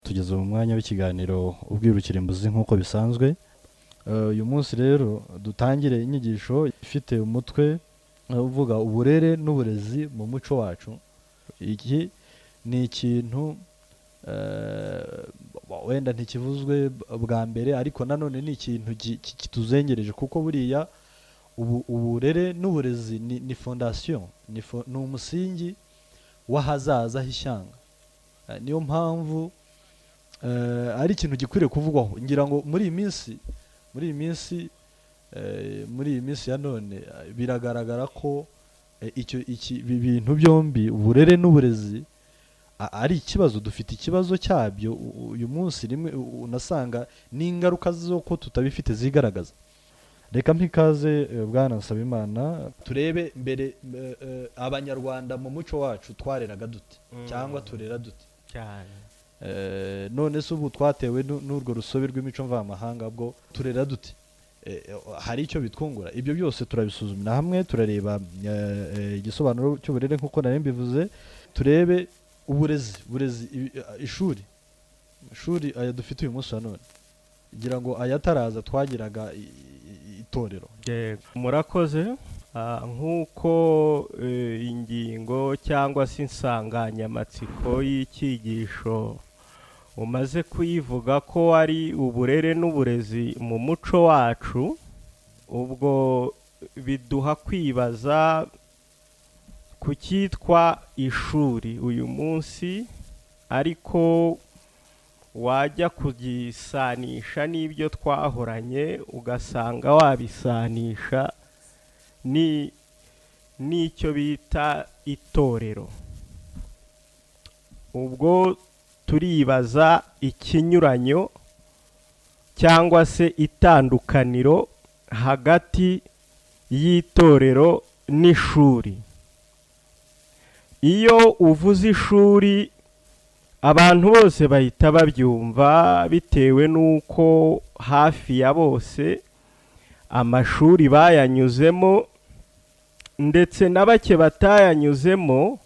tugeze mu mwanya w'ikiganiro ubwirukira imbuzi nk'uko bisanzwe Eh, uyu munsi rero dutangire inyigisho ifite umutwe eh, uvuga uburere n'uburezi mu muco wacu iki ni ikintu eh, wa- wenda ntikivuzwe b- bwa mbere ariko nanone ni ikintu gi- ki- kituzengereje kuko buriya ubu, uburere n'uburezi ni, ni fondasiyo ni, fo, ni umusingi w'ahazaza h'ishyanga Eh, niyo mpamvu eh, ari ikintu gikwiriye kuvugwaho ngira ngo muri iyi minsi muri iyi minsi eh, muri iyi minsi ya none eh, biragaragara ko eh, icyo iki ibi bintu byombi uburere n'uburezi a- ari ikibazo dufite ikibazo cyabyo u- u- uyu munsi rimwe u- u- unasanga n'ingaruka z'uko tutabifite zigaragaza reka mpikaze eh, bwana nsabimana turebe mbere eh, eh, abanyarwanda mu muco wacu twareraga dute cyangwa turera dute cyane Eh, none se ubu twatewe nu- n'urwo rusobe rw'imico mvamahanga bwo turera dute Eh, eh, hari icyo bitwungura ibyo byose turabisuzumira hamwe turareba eh, eh, igisobanuro cy'uburere nk'uko nari mbivuze turebe uburezi burezi ibi- eh, ishuri ishuri aya dufite uyu munsi wa none ngira ngo ayataraza twagiraga i- i- itorero Yego. murakoze Ah, nk'uko eh, ingingo cyangwa se insanganyamatsiko y'icyigisho umaze kuyivuga ko ari uburere n'uburezi mu muco wacu ubwo biduha kwibaza ku cyitwa ishuri uyu munsi ariko wajya kugisanisha n'ibyo twahoranye ugasanga wabisanisha ni n'icyo bita itorero ubwo turibaza ikinyuranyo cyangwa se itandukaniro hagati y'itorero n'ishuri iyo uvuze ishuri abantu bose bahita babyumva bitewe n'uko hafi ya bose amashuri bayanyuzemo ndetse na bake batayanyuzemo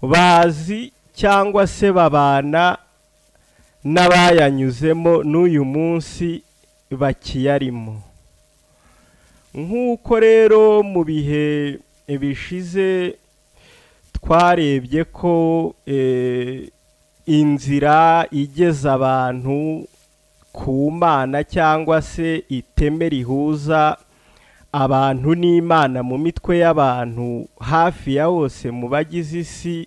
bazi cyangwa se babana n'abayanyuzemo n'uyu munsi bakiyarimo nk'uko rero mu bihe bishize twarebye ko eh, inzira igeza abantu ku mana cyangwa se iteme rihuza abantu n'imana mu mitwe y'abantu hafi ya bose mu bagize isi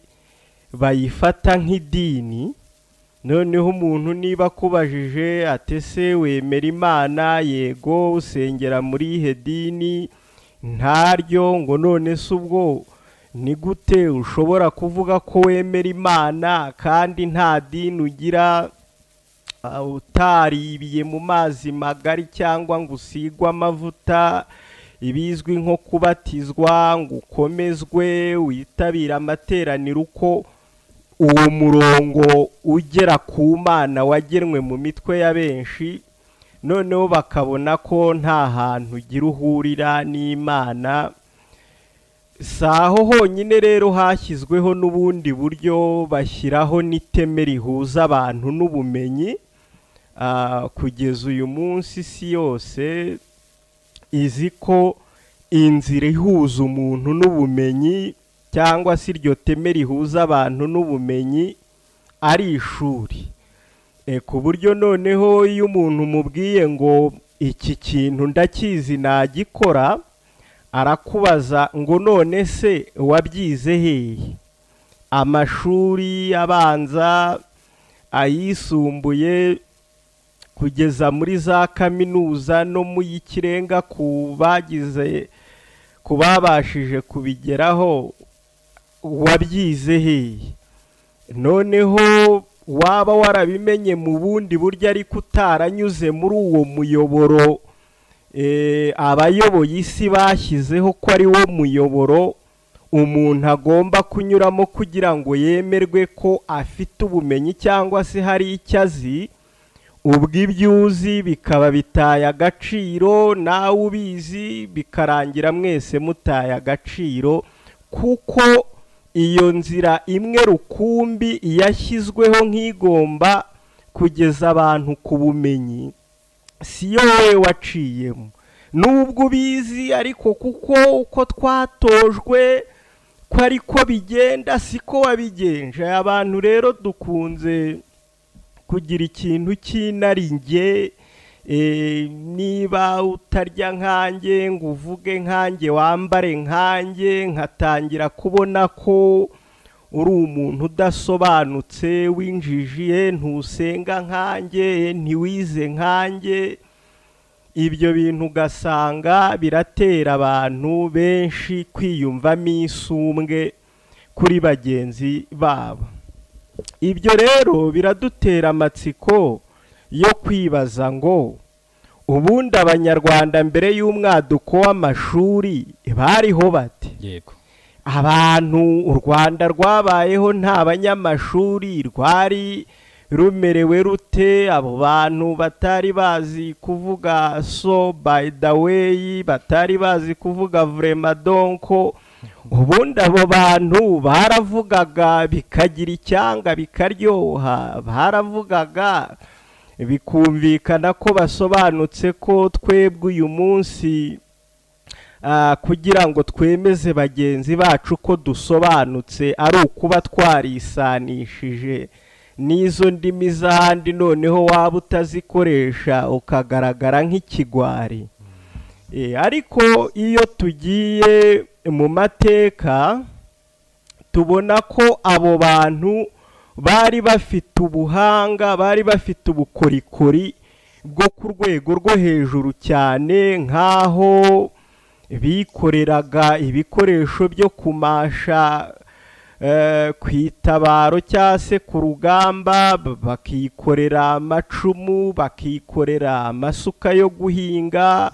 bayifata nk'idini noneho umuntu niba akubajije ati ese wemera imana yego usengera muri ihe dini ntaryo ngo none se ubwo ni gute ushobora kuvuga ko wemera imana kandi nta dini ugira ah, utaribiye mu mazi magari cyangwa ngo usigwe amavuta ibizwi nko kubatizwa ngo ukomezwe witabire amateraniro uko uwo murongo ugera ku mana wagenwe mu mitwe ya benshi noneho bakabona ko nta hantu ugira uhurira n'imana si aho honyine rero hashyizweho n'ubundi buryo bashyiraho n'iteme rihuza abantu n'ubumenyi Ah, kugeza uyu munsi isi yose izi ko inzira ihuza umuntu n'ubumenyi cyangwa se iryo teme rihuza abantu n'ubumenyi ari ishuri Eh, ku buryo noneho iyo umuntu umubwiye ngo iki kintu ndakizi nagikora arakubaza ngo none se wabyize hehe amashuri abanza ayisumbuye kugeza muri za kaminuza no mu y'ikirenga ku bagize ku babashije kubigeraho wabyize hehe noneho waba warabimenye mu bundi buryo ariko utaranyuze muri uwo muyoboro eh, abayoboye isi bashyizeho ko ari wo muyoboro umuntu agomba kunyuramo kugira ngo yemerwe ko afite ubumenyi cyangwa se hari icyo azi ubwo ibyo uzi bikaba bitaye agaciro nawe ubizi bikarangira mwese mutaye agaciro kuko iyo nzira imwe rukumbi yashyizweho nk'igomba kugeza abantu ku bumenyi si yo wowe waciyemo nubwo ubizi ariko kuko uko twatojwe ko ariko bigenda siko wabigenje abantu rero dukunze kugira ikintu cy'inaringe niba utarya nkanjye ngo uvuge nkanjye wambare nkanjye nkatangira kubona ko uri umuntu udasobanutse winjijiye ntusenga nkanjye ntiwize nkanjye ibyo bintu ugasanga biratera abantu benshi kwiyumvamo isumbwe kuri bagenzi babo ibyo rero biradutera amatsiko yo kwibaza ngo ubundi abanyarwanda mbere y'umwaduko w'amashuri bariho bati yego abantu u rwanda rwabayeho nta banyamashuri rwari rumerewe rute abo bantu batari bazi kuvuga so by the way batari bazi kuvuga vrema donko ubundi abo bantu baravugaga bikagira icyanga bikaryoha baravugaga bikumvikana ko basobanutse ko twebwe uyu munsi ah, kugira ngo twemeze bagenzi bacu ko dusobanutse ari ukuba twarisanishije n'izo ndimi z'ahandi noneho waba utazikoresha ukagaragara nk'ikigwari Eh, ariko iyo tugiye mu mateka tubona ko abo bantu bari bafite ubuhanga bari bafite ubukorikori bwo ku rwego rwo hejuru cyane nk'aho bikoreraga ibikoresho byo kumasha eh, ku itabaro cyangwa se ku rugamba b- bakikorera amacumu bakikorera amasuka yo guhinga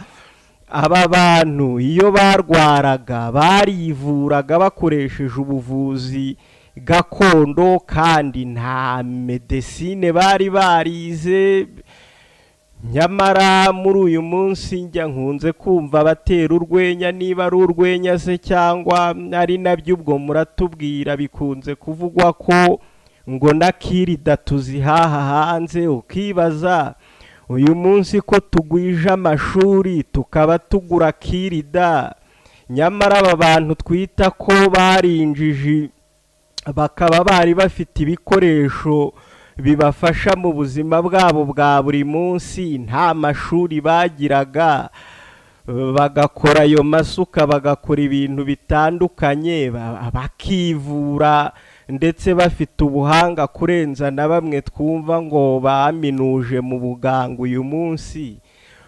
aba bantu iyo barwaraga barivuraga bakoresheje ubuvuzi gakondo kandi nta medesine bari barize nyamara muri uyu munsi njya nkunze kumva abatera urwenya niba ari urwenya se cyangwa ari nabyo ubwo muratubwira bikunze kuvugwa ko ngo na kirida tuzihaha hanze ukibaza uyu munsi ko tugwije amashuri tukaba tugura kirida nyamara aba bantu twita ko barinjiji bakaba bari bafite ibikoresho bibafasha mu buzima bwabo bwa buri munsi nta mashuri bagiraga bagakora ayo masuka bagakora ibintu bitandukanye ba- bakivura ndetse bafite ubuhanga kurenza na bamwe twumva ngo baminuje mu buganga uyu munsi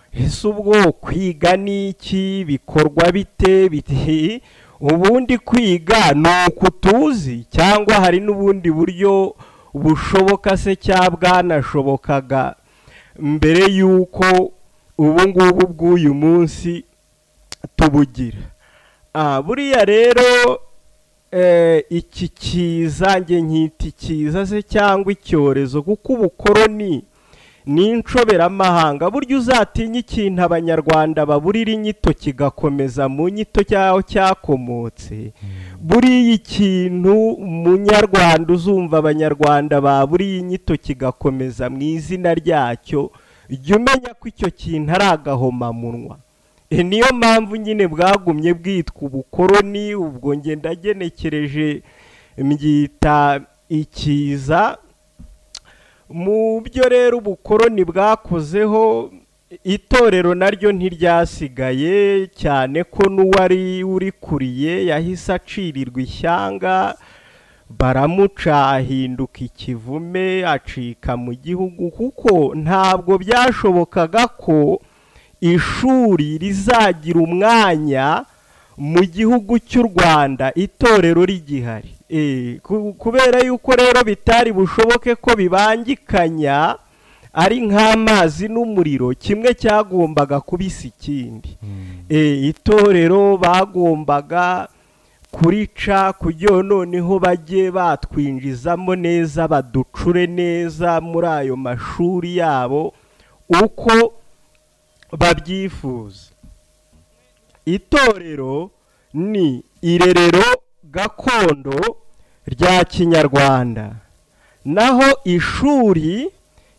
ese ubwo kwiga ni iki bikorwa bite biti ubundi kwiga ni uku tuzi cyangwa hari n'ubundi buryo bushoboka se cya bwanashobokaga mbere y'uko ubu ngubu bw'uyu munsi tubugira Ah, buriya rero eh, iki kiza njye nkita ikiza se cyangwa icyorezo kuko ubukoroni ni inshoberamahanga burya uzatinya ikintu abanyarwanda baburira inyito kigakomeza mu nyito cyaho cyakomotse buriya ikintu munyarwanda uzumva abanyarwanda baburiye inyito kigakomeza mu izina ryacyo jya umenya ko icyo kintu ari agahomamunwa E, niyo mpamvu nyine bwagumye bwitwa ubukoroni ubwo nge ndagenekereje mbyita ikiza mu byo rero ubukoroni bwakozeho itorero naryo ntiryasigaye cyane ko n'uwari urikuriye yahise acirirwa ishyanga baramuca ahinduka ikivume acika mu gihugu kuko ntabwo byashobokaga ko ishuri rizagira umwanya mu gihugu cy'u rwanda itorero rigihari Eh, ku- kubera yuko rero bitari bushoboke ko bibangikanya ari nk'amazi n'umuriro kimwe cyagombaga kubisa ikindi Eh, itorero bagombaga kurica kugira noneho bajye batwinjizamo neza baducure neza muri ayo mashuri yabo uko babyifuza itorero ni irerero gakondo rya kinyarwanda naho ishuri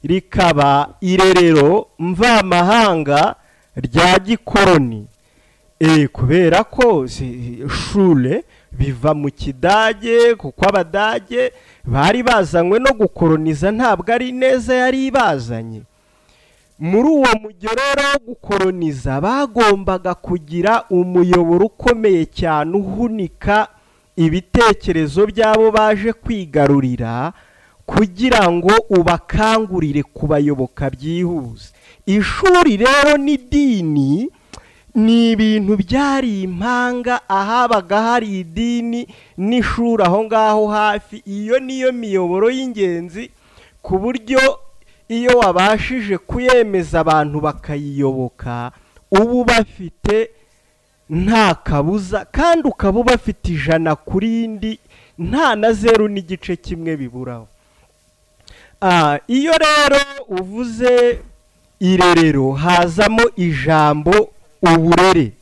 rikaba irerero mvamahanga rya gikoroni Eh, kubera ko si- shure biva mu kidage kuko abadage bari bazanywe no gukoroniza ntabwo ari neza yari ibazanye muri uwo mugerero wo gukoroniza bagombaga kugira umuyoboro ukomeye cyane uhunika ibitekerezo by'abo baje kwigarurira kugira ngo ubakangurire kubayoboka byihuse ishuri rero n'idini ni ibintu byari impanga ahabaga hari idini n'ishuri aho ngaho hafi iyo niyo miyoboro y'ingenzi ku buryo iyo wabashije kuyemeza abantu bakayiyoboka uba ubafite nta kabuza kandi ukaba ubafite ijana kuri indi nta na zeru n'igice kimwe biburaho Ah, iyo rero uvuze irerero hazamo ijambo uburere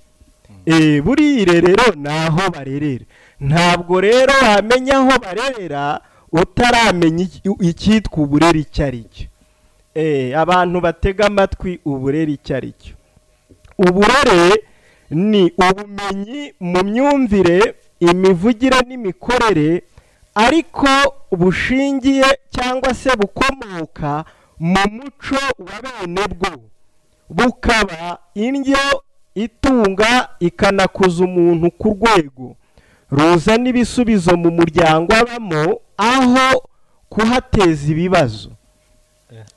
Eh, buriya irerero ni aho barerera ntabwo rero wamenya aho barerera utaramenya iki- icyitwa uburere icyo ari cyo Eh, abantu batega amatwi uburere icyo ari cyo uburere ni ubumenyi mu myumvire imivugire n'imikorere ariko bushingiye cyangwa se bukomoka mu muco wa bene bwo bukaba indyo itunga ikanakuza umuntu ku rwego ruzana ibisubizo mu muryango abamo aho kuhateza ibibazo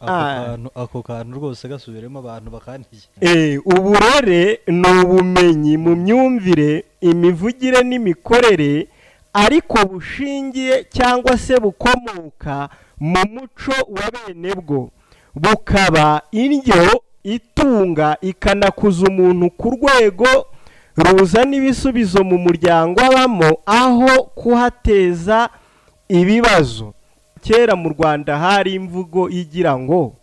ako Ah. kantu ako kantu rwose gasubiremo abantu bakandiye Eh, uburere ni ubumenyi mu myumvire imivugire n'imikorere ariko bushingiye cyangwa se bukomoka mu muco wa bene bwo bukaba indyo itunga ikanakuza umuntu ku rwego ruzana ibisubizo mu muryango abamo aho kuhateza ibibazo kera mu rwanda hari imvugo igira ngo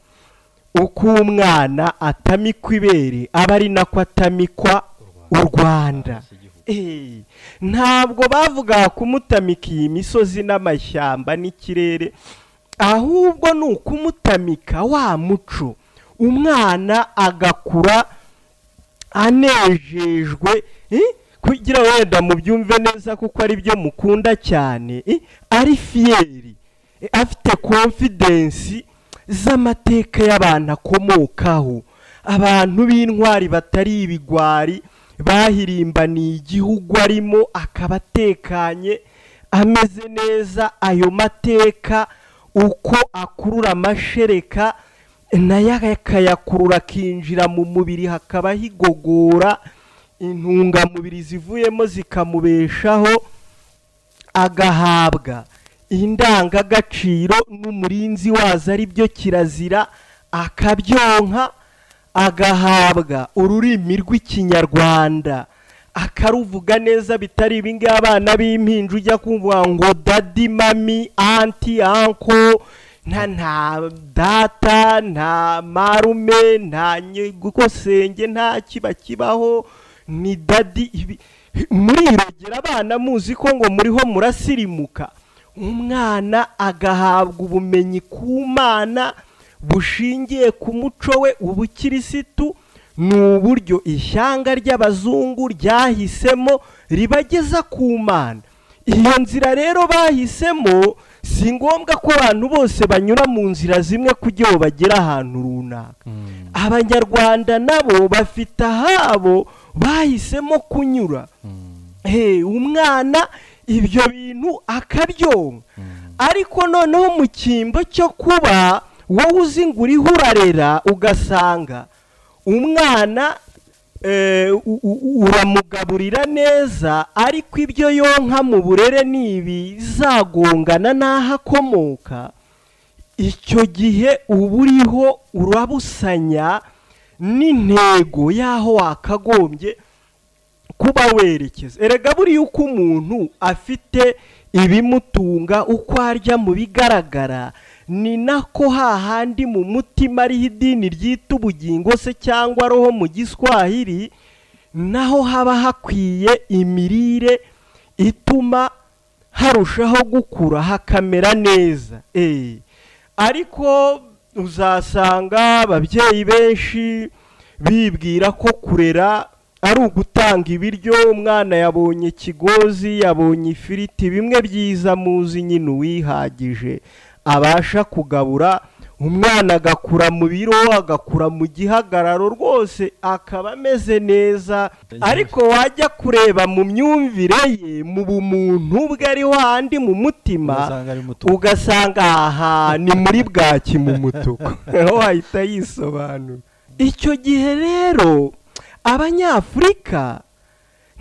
uko umwana atamikwa ibere aba ari nako atamikwa u rwanda Eh, ntabwo bavugaga kumutamika iyi misozi n'amashyamba n'ikirere ahubwo ni ukumutamika wa muco umwana agakura anejejwe eh, kugira ngo wenda mubyumve neza kuko ari byo mukunda cyane eh, ari fiyeri eh, afite konfidensi z'amateka y'abantu akomokaho abantu b'intwari batari ibigwari bahirimbaniye igihugu arimo akaba atekanye ameze neza ayo mateka uko akurura amashereka nayo akayakurura akinjira mu mubiri hakaba higogora intungamubiri zivuyemo zikamubeshaho agahabwa indangagaciro n'umurinzi wazo ari byo kirazira akabyonka agahabwa ururimi rw'ikinyarwanda akaruvuga neza bitari ibingibi abana b'impinja ujya kumva ngo dadi mami anti anko nta nta data nta marume nta nyigukosenge nta kiba kibaho ni dadi ibi- muri irogera abana muzi ko ngo muriho murasirimuka umwana agahabwa ubumenyi ku mana bushingiye ku muco we ubukirisitu ni uburyo ishyanga ry'abazungu ryahisemo ribageza ku mana iyo nzira rero bahisemo si ngombwa ko abantu bose banyura mu nzira zimwe kugira ngo bagere ahantu runaka abanyarwanda nabo bafite ahabo bahisemo kunyura Hey, umwana ibyo bintu akabyonka ariko noneho mu cyimbo cyo kuba wowe uzi ngo uriho urarera ugasanga umwana eh, u- u- uramugaburira neza ariko ibyo yonka mu burere ni ibizagongana n'aho akomoka icyo gihe uba uriho urabusanya n'intego y'aho wakagombye kuba werekeza erega buriya uko umuntu afite ibimutunga uko arya mu bigaragara ni nako hahandi mu mutima ariho idini ryita ubugingo se cyangwa roho mu giswahili naho haba hakwiye imirire ituma harushaho gukura hakamera neza Eh, ariko uzasanga ababyeyi benshi bibwira ko kurera ari ugutanga ibiryo umwana yabonye ikigozi yabonye ifiriti bimwe byiza muzi nyine uwihagije abasha kugabura umwana agakura mu biro agakura mu gihagararo rwose akaba ameze neza ariko wajya kureba mu myumvire ye mu bumuntu bwe ari handi mu mutima ugasanga ari muto ugasanga aha ni muri bwaki mu mutuku wahita yisobanura icyo gihe rero abanyafurika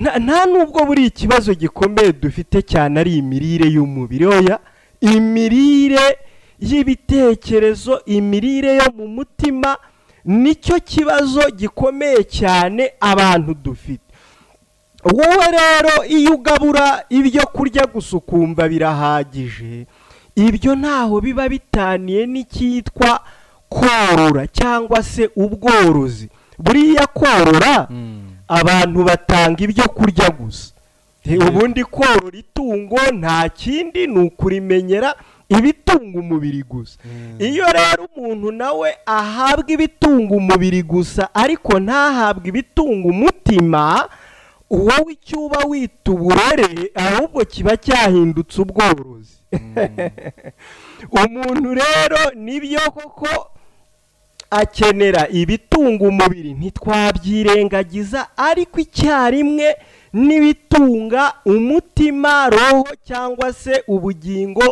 nta- nta nubwo buri ikibazo gikomeye dufite cyane ari imirire y'umubiri oya imirire y'ibitekerezo imirire yo mu mutima nicyo kibazo gikomeye cyane abantu dufite wowe rero iyo ugabura ibyo kurya gusa ukumva birahagije ibyo ntaho biba bitaniye n'icyitwa korora cyangwa se ubworozi buriya korora Mm. abantu batanga ibyo kurya gusa He, Yego. ubundi korora itungo nta kindi ni ukurimenyera ibitunga umubiri gusa Mm. iyo rero umuntu nawe ahabwa ibitunga umubiri gusa ariko ntahabwe ibitunga umutima wowe icyo uba wita uburere ahubwo kiba cyahindutse ubworozi umuntu rero nibyo koko akenera ibitunga umubiri ntitwabyirengagiza ariko icyarimwe n'ibitunga umutima roho cyangwa se ubugingo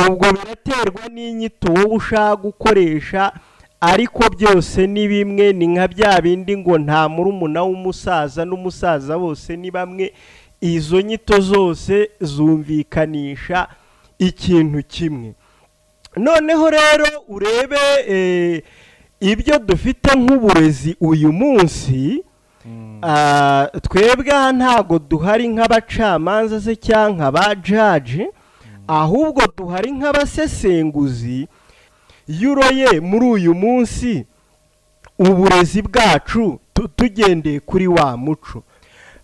ubwo biraterwa n'inyito wowe ushaka gukoresha ariko byose ni bimwe ni nka bya bindi ngo nta murumuna w'umusaza n'umusaza bose ni bamwe izo nyito zose zumvikanisha ikintu kimwe noneho rero urebe eh, ibyo dufite nk'uburezi uyu munsi Mm. ah, twebwe aha ntabwo duhari nk'abacamanza se cyangwa ba jaji ahubwo duhari nk'abasesenguzi yuroye muri uyu munsi uburezi bwacu tu- tugendeye kuri wa muco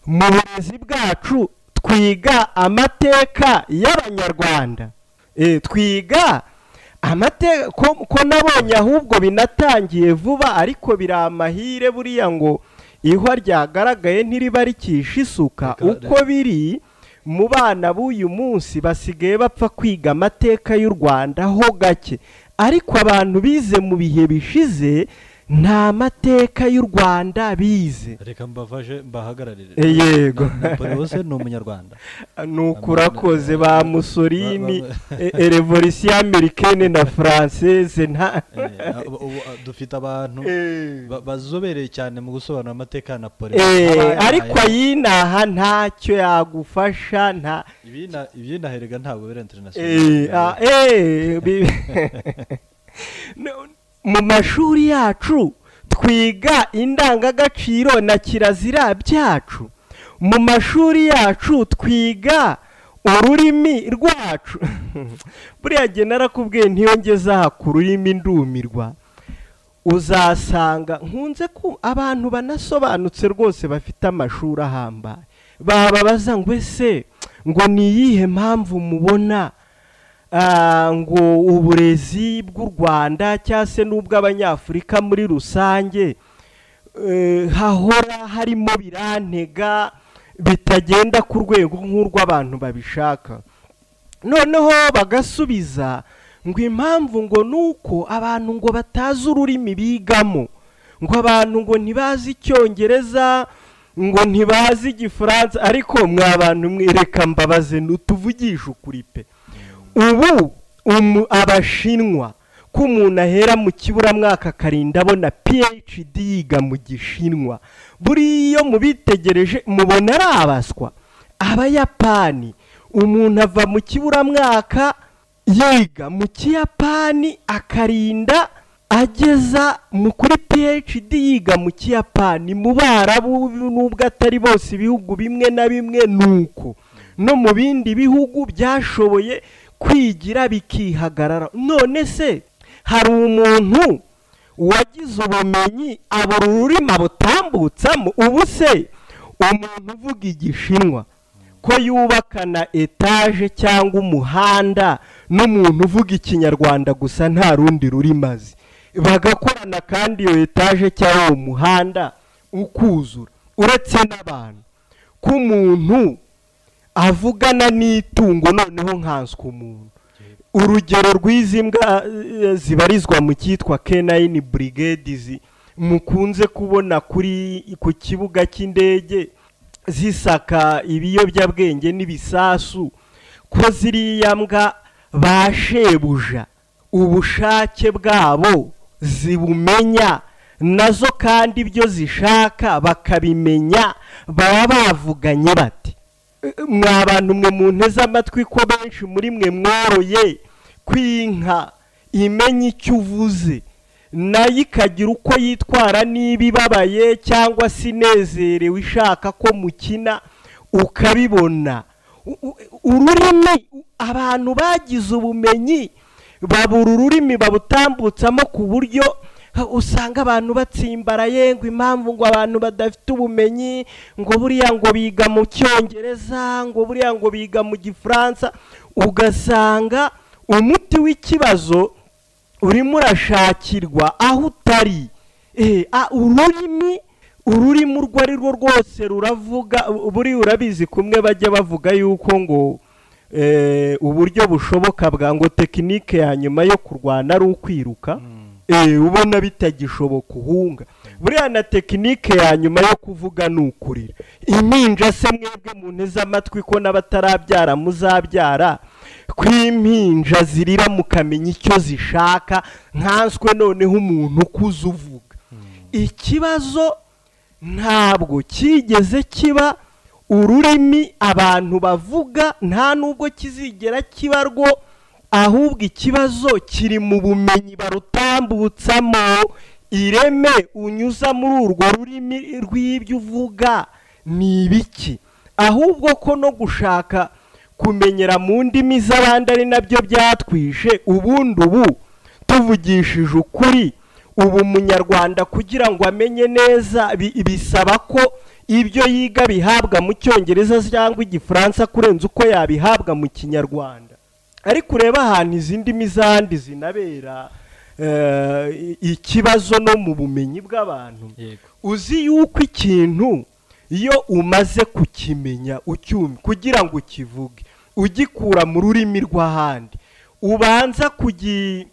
mu burezi bwacu twiga amateka y'abanyarwanda Eh, twiga amateka ko ko nabonye ahubwo binatangiye vuba ariko biri amahire buriya ngo ihwa ryagaragaye ntiriba rikisha isuka Reka- uko biri mu bana b'uyu munsi basigaye bapfa kwiga amateka y'u rwanda ho gake ariko abantu bize mu bihe bishize nta mateka y'u rwanda bize reka mbafashe mbahagararire Eh, yego Na- Napoleon se ni umunyarwanda ni ukurakoze ba musolini Ba- revolisiyo amerikane na faranseze nta Eh, abo- ubu, ah, dufite abantu Eh. ba- bazobereye cyane mu gusobanura amateka ya Napoleon Eh, Abayahaye. ariko ayinaha ntacyo yagufasha nta Ibi na- ibi naherega ntabwo bira international Eh, ah, eh, bi- No, mu mashuri yacu twiga indangagaciro na kirazira byacu mu mashuri yacu twiga ururimi rwacu buriya jye narakubwiye ntiyongeze aha ku rurimi ndumirwa uzasanga nkunze ko abantu banasobanutse rwose bafite amashuri ahambaye bababaza ngo ese ngo ni iyihe mpamvu mubona ah, ngo uburezi bw'u rwanda cyangwa se n'ubw'abanyafurika muri rusange eh, hahora harimo birantega bitagenda ku rwego nk'urw'abantu babishaka noneho bagasubiza ngo impamvu ngo ni uko abantu ngo batazi ururimi bigamo ngo abantu ngo ntibazi icyongereza ngo ntibazi igifaransa ariko mwa bantu mwereka mbabaze nutuvugisha ukuri pe ubu umu- abashinwa ko umuntu ahera mu kiburamwaka akarinda abona phd yiga mu gishinwa buriya iyo mubitegereje mubona ari abaswa abayapani umuntu ava mu kiburamwaka yiga mu kiyapani akarinda ageza mu kuri phd yiga mu kiyapani mu barabu n'ubwo atari bose ibihugu bimwe na bimwe ni uko no mu bindi bihugu byashoboye kwigira bikihagarara none se hari umuntu wagize ubumenyi abura ururimi abutambutsamo ubu se umuntu uvuga igishinwa ko yubakana etaje cyangwa umuhanda n'umuntu uvuga ikinyarwanda gusa nta rundi rurimi azi bagakorana kandi iyo etaje cyangwa uwo muhanda ukuzura uretse n'abantu ko umuntu avugana n'itungo noneho nkanswe umuntu urugero rw'izi mbwa eh, zibarizwa mu cyitwa kenayini burigedi mukunze kubona kuri ku kibuga cy'indege zisaka ibiyobyabwenge n'ibisasu ko ziriya mbwa ba shebuja ubushake bwabo zibumenya nazo kandi ibyo zishaka bakabimenya baba bavuganye bati mwa bantu mwe munteze amatwi ko benshi muri mwe mworoye kw'inka imenya icyo uvuze nayo ikagira uko yitwara niba ibabaye cyangwa se inezerewe ishaka ko mukina ukabibona U- u- ururimi abantu bagize ubumenyi babura ururimi babutambutsamo ku buryo usanga abantu batsimbaraye ngo impamvu ngo abantu badafite ubumenyi ngo buriya ngo biga mu cyongereza ngo buriya ngo biga mu gifaransa ugasanga umuti w'ikibazo urimo urashakirwa aho utari Eh, ah, ururimi ururimi urwo ari rwo rwose ruravuga u- buriya urabizi kumwe bajya bavuga yuko ngo eh, uburyo bushoboka bwa ngo tekinike ya nyuma yo kurwana ari ukwiruka Eh, ubona bitagishoboka uhunga buriya na tekinike ya nyuma yo kuvuga ni ukurira impinja se mwebwe mu nteze amatwi ko n'abatarabyara muzabyara ko impinja zirira mukamenya icyo zishaka nkanswe noneho umuntu ukuze uvuga ikibazo ntabwo cyigeze kiba ururimi abantu bavuga nta nubwo kizigera kiba rwo ahubwo ikibazo kiri mu bumenyi barutambutsamo ireme unyuza muri urwo rurimi rw'ibyo uvuga ni ibiki ahubwo ko no gushaka kumenyera mu ndimi z'abandi ari nabyo byatwishe ubundi ubu tuvugishije ukuri ubu umunyarwanda kugira ngo amenye neza bi- bisaba ko ibyo yiga bihabwa mu cyongereza cyangwa igifaransa kurenza uko yabihabwa mu kinyarwanda ariko ureba ahantu izi ndimi zandi zinabera eh, ikibazo no mu bumenyi bw'abantu yego uzi yuko ikintu iyo umaze kukimenya ucyumva kugira ngo ukivuge ugikura mu rurimi rw'ahandi ubanza kugi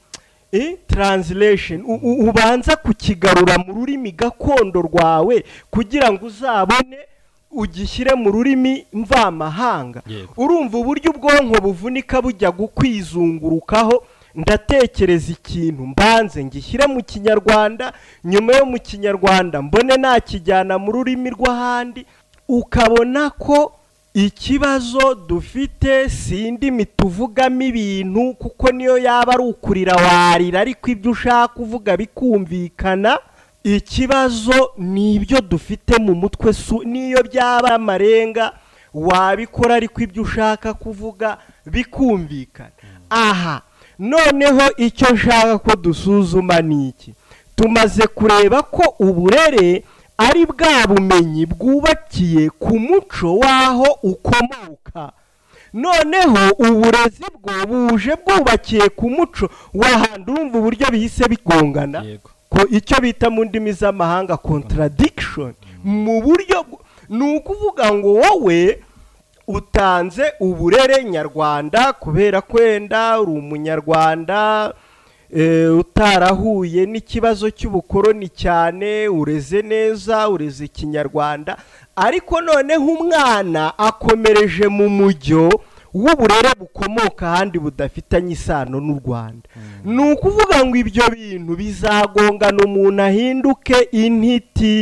eh, translation u- u- ubanza kukigarura mu rurimi gakondo rwawe kugira ngo uzabone ugishyire mu rurimi mvamahanga Yego. urumva uburyo ubwonko buvunika bujya gukwizungurukaho ndatekereza ikintu mbanze ngishyire mu kinyarwanda nyuma yo mu kinyarwanda mbone nakijyana mu rurimi rw'ahandi ukabona ko ikibazo dufite si indimi tuvugamo ibintu kuko niyo yaba ari ukurira warira ariko ibyo ushaka uvuga bikumvikana ikibazo ni ibyo dufite mu mutwe su n'iyo byaba amarenga wabikora ariko ibyo ushaka kuvuga bikumvikana aha noneho icyo nshaka ko dusuzuma ni iki tumaze kureba ko uburere ari bwa bumenyi bwubakiye ku muco w'aho ukomoka noneho uburezi bwo buje bwubakiye ku muco w'ahandi urumva uburyo bihise bigongana yego ko icyo bita mu ndimi z'amahanga contradiction mu buryo bw- ni ukuvuga ngo wowe utanze uburere nyarwanda kubera ko wenda uri umunyarwanda eh, utarahuye n'ikibazo cy'ubukoroni cyane ureze neza ureze ikinyarwanda ariko noneho umwana akomereje mu mujyo w'uburere bukomoka ahandi budafitanye isano n'u rwanda ni ukuvuga ngo ibyo bintu bizagongana umuntu ahinduke intiti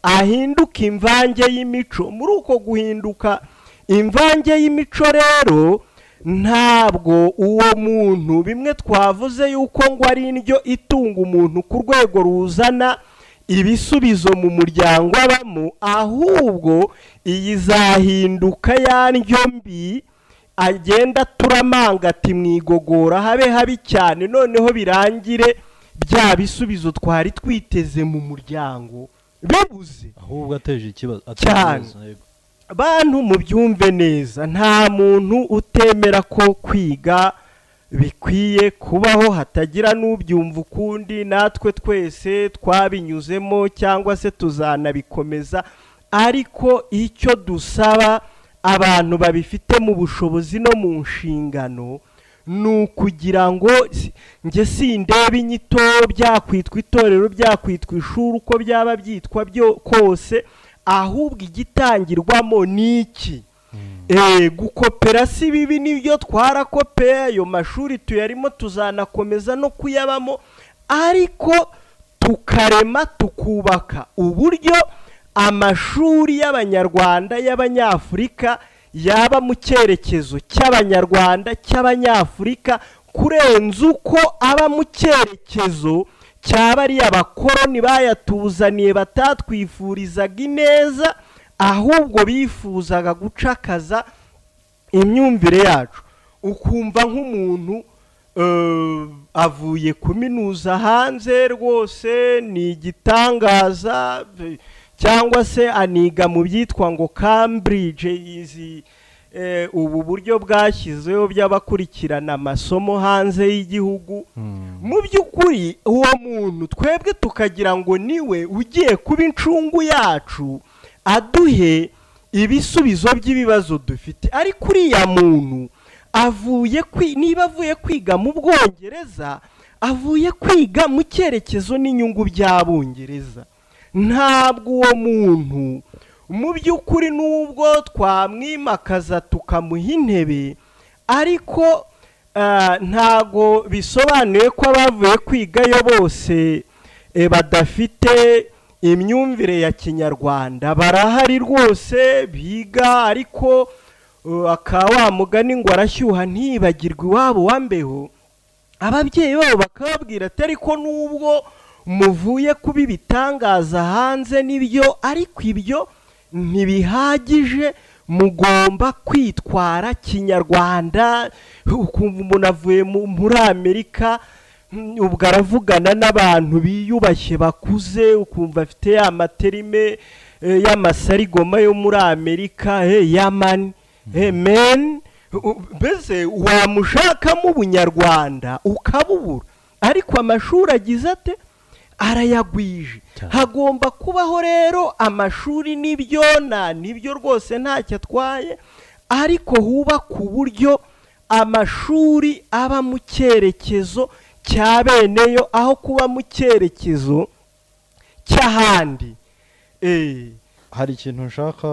ahinduke imvange y'imico muri uko guhinduka imvange y'imico rero ntabwo uwo muntu bimwe twavuze yuko ngo ari indyo itunga umuntu ku rwego ruzana ibisubizo mu muryango abamo ahubwo iyi zahinduka ya ndyo mbi agenda turamanga ati mu igogora habe habi cyane noneho birangire bya bisubizo twari twiteze mu muryango bibuze ahubwo ateje ikibazo Cyane. ateje- yego. bantu mubyumve neza nta muntu utemera ko kwiga bikwiye kubaho hatagira n'ubyumva ukundi natwe twese twabinyuzemo cyangwa se tuzanabikomeza ariko icyo dusaba abantu babifite mu bushobozi no mu nshingano ni ukugira ngo si- njye sindebe inyito byakwitwa itorero byakwitwa ishuri uko byaba byitwa byo kose ahubwo igitangirwamo ni iki Eh, gukopera si bibi nibyo twarakopeye ayo mashuri tuyarimo tuzanakomeza no kuyabamo ariko tukarema tukubaka uburyo amashuri y'abanyarwanda y'abanyafurika yaba mu cyerekezo cy'abanyarwanda cy'abanyafurika kurenza uko aba mu cyerekezo cya bariya abakoroni bayatuzaniye batatwifurizaga ineza ahubwo bifuzaga gucakaza imyumvire yacu ukumva nk'umuntu eh, avuye kuminuza hanze rwose ni igitangaza eh, cyangwa se aniga mu byitwa ngo cambridge izi eh, ubu buryo bwashyizeho by'abakurikirana amasomo hanze y'igihugu mu by'ukuri uwo muntu twebwe tukagira ngo niwe ugiye kuba incungu yacu aduhe ibisubizo by'ibibazo dufite ariko uriya muntu avuye kwi- niba avuye kwiga mu bwongereza avuye kwiga mu cyerekezo n'inyungu by'abongereza ntabwo uwo muntu mu by'ukuri n'ubwo twamwimakaza tukamuha intebe ariko ah, ntago bisobanuye ko abavuye kwigayo bose eh, badafite imyumvire ya kinyarwanda barahari rwose biga ariko uh, aka wa mugani ngo arashyuha ntibagirwe iwabo wambeho ababyeyi babo bakababwira ati ariko nubwo muvuye kuba ibitangaza hanze nibyo ariko ibyo ntibihagije mugomba kwitwara kinyarwanda ukumva umuntu avuye mu- muri amerika mm, ubwo aravugana n'abantu biyubashye bakuze ukumva afite ya materime eh, y'amasarigoma yo muri amerika hey, yamani hey, men U- u- mbese wamushakamo ubunyarwanda ukabubura ariko amashuri agize ate arayagwije Cyane. hagomba kubaho rero amashuri n'ibyo na nibyo rwose ntacyo atwaye ariko hubakwe uburyo amashuri aba mu cyerekezo cya beneyo aho kuba mu cyerekezo cy'ahandi Eh, hari ikintu nshaka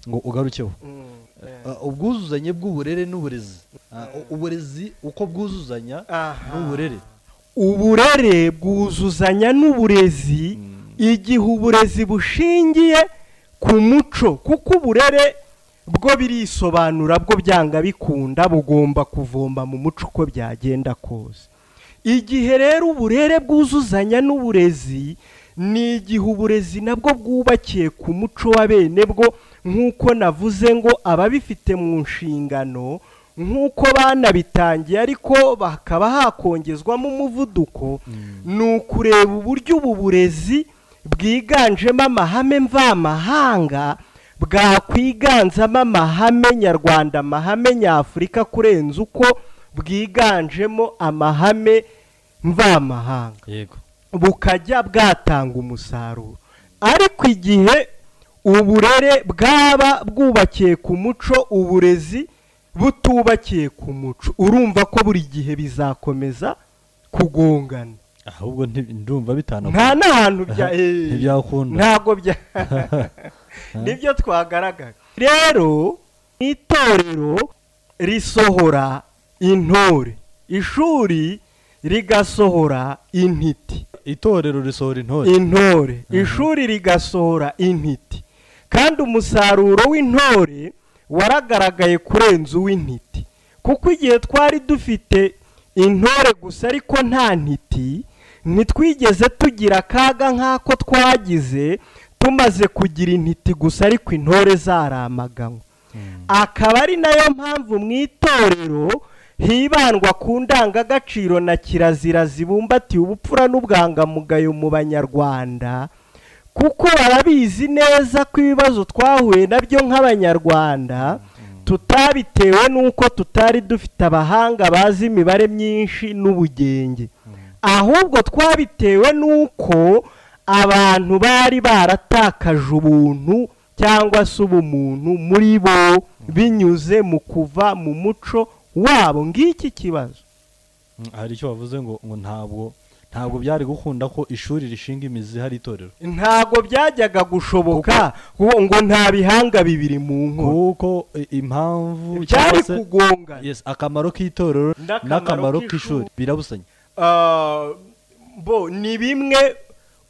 ngo ugarukeho mm, eh, Uh, ubwuzuzanye bw'uburere n'uburezi Uh, u- uburezi uko bwuzuzanya aha. n'uburere uburere bwuzuzanya n'uburezi igihe uburezi bushingiye ku muco kuko uburere bwo birisobanura bwo byanga bikunda bugomba kuvomba mu muco uko byagenda kose igihe rero uburere bwuzuzanya n'uburezi ni igihe uburezi nabwo bwubakiye ku muco wa bene bwo nk'uko navuze ngo ababifite mu nshingano nk'uko banabitangiye ariko hakaba hakongezwamo umuvuduko ni ukureba uburyo ubu burezi bwiganjemo amahame mvamahanga bwakwiganzamo amahame nyarwanda amahame nyafurika kurenza uko bwiganjemo amahame mvamahanga yego bukajya bwatanga umusaruro ariko igihe uburere bwaba bwubakiye ku muco uburezi butubakiye ku muco urumva ko buri gihe bizakomeza kugongana ahubwo nti- ndumva nta bitanakunda n'ahantu bya eh, ntibyakunda ntabwo bya nibyo twagaragaje rero itorero risohora intore ishuri rigasohora intiti itorero risohora intore intore ishuri rigasohora intiti kandi umusaruro w'intore waragaragaye kurenza uw'intiti kuko igihe twari dufite intore gusa ariko nta ntiti ntitwigeze tugira akaga nk'ako twagize tumaze kugira intiti gusa ariko intore zaramaganywe akaba ari nayo mpamvu mu itorero hibandwa ku ndangagaciro na kirazira zibumbatiye ubupfura n'ubwangamugayo mu banyarwanda kuko barabizi neza ko ibibazo twahuye nabyo nk'abanyarwanda tutabitewe n'uko tutari dufite abahanga bazi imibare myinshi n'ubugenge ahubwo twabitewe n'uko abantu bari baratakaje ubuntu cyangwa se ubumuntu muri bo binyuze mu kuva mu muco wabo ngiki kibazo Mm, hari icyo bavuze ngo ngo ntabwo ntabwo byari gukunda ko ishuri rishinga imizi hari itorero ntabwo byajyaga gushoboka ngo ngo nta bihanga bibiri mu nkoro kuko i- impamvu byari cyangwa se- kugongana Yes, akamaro k'itorero N'akamaro n'akamaro k'ishuri. k'ishuri birabusanya Ah, bo ni bimwe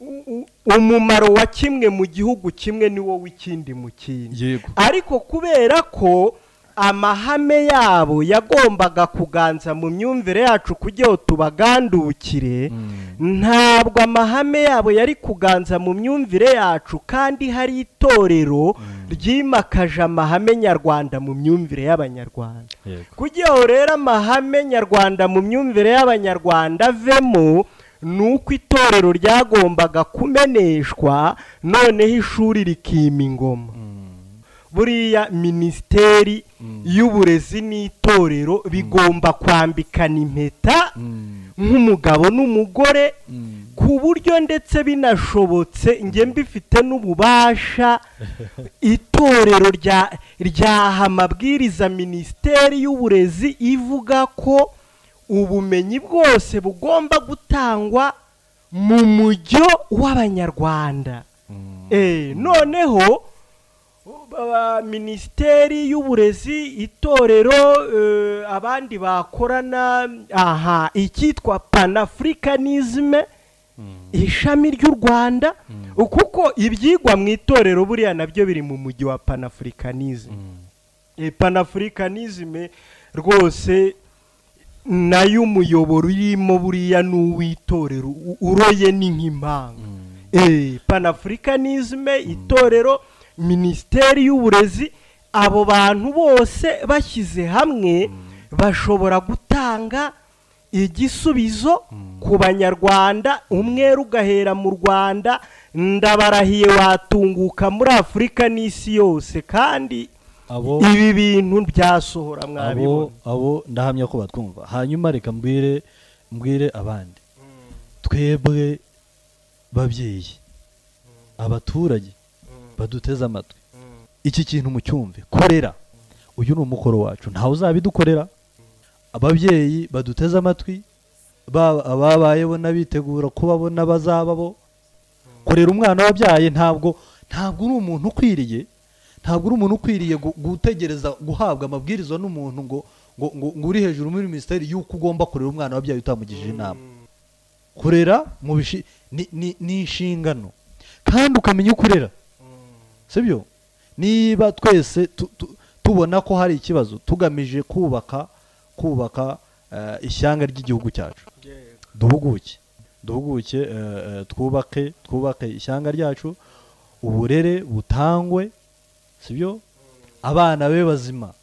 u- u- umumaro wa kimwe mu gihugu kimwe ni wo w'ikindi mu kindi yego ariko kubera ko amahame yabo yagombaga kuganza mu myumvire yacu kugira ngo tubagandukire ntabwo amahame yabo yari kuganza mu myumvire yacu kandi hari itorero ryimakaje amahame nyarwanda mu myumvire y'abanyarwanda yego kugira ngo rero amahame nyarwanda mu myumvire y'abanyarwanda avemo ni uko itorero ryagombaga kumeneshwa noneho ishuri rikima ingoma buriya minisiteri Mm. y'uburezi n'itorero bigomba kwambikana impeta Mm. nk'umugabo n'umugore Mm. ku buryo ndetse binashobotse njye mbifite n'ububasha itorero rya ryaha amabwiriza minisiteri y'uburezi ivuga ko ubumenyi bwose bugomba gutangwa mu mujyo w'abanyarwanda Mm. Eh, noneho ba- minisiteri y'uburezi itorero eh, abandi bakorana aha icyitwa panafricanisme ishami ry'u rwanda kuko ibyigwa mu itorero buriya nabyo biri mu mujyi wa panafricanisme Mm. Eh, panafricanisme rwose nayo umuyoboro urimo buriya ni uw'itorero u- uroye ni nk'impanga Mm. Eh, panafricanisme itorero minisiteri y'uburezi abo bantu bose bashyize hamwe bashobora gutanga igisubizo ku banyarwanda umwere ugahera mu rwanda ndabarahiye watunguka muri afurika n'isi yose kandi abo ibi bintu byasohora abo mwabibona abo ndahamya ko batwumva hanyuma reka mbwire mbwire abandi twebwe babyeyi abaturage baduteze amatwi iki kintu mucyumve korera uyu ni umukoro wacu ntawe uzabidukorera ababyeyi baduteze amatwi baba ababayeho n'abitegura ko babona bazaba bo korera umwana wabyaye ntabwo ntabwo uri umuntu ukwiriye ntabwo uri umuntu ukwiriye gu- gutegereza guhabwa amabwiriza n'umuntu ngo ngo ngo ngo uri hejuru muri minisiteri y'uko ugomba kurera umwana wabyaye utamugije inama kurera mu bishi ni, ni, ni inshingano kandi ukamenya uko urera sibyo niba twese tu, tu, tubona ko hari ikibazo tugamije kubaka kubaka eh, ishyanga ry'igihugu cyacu duhuguke duhuguke eh, eh, twubake twubake ishyanga ryacu uburere butangwe sibyo abana be bazima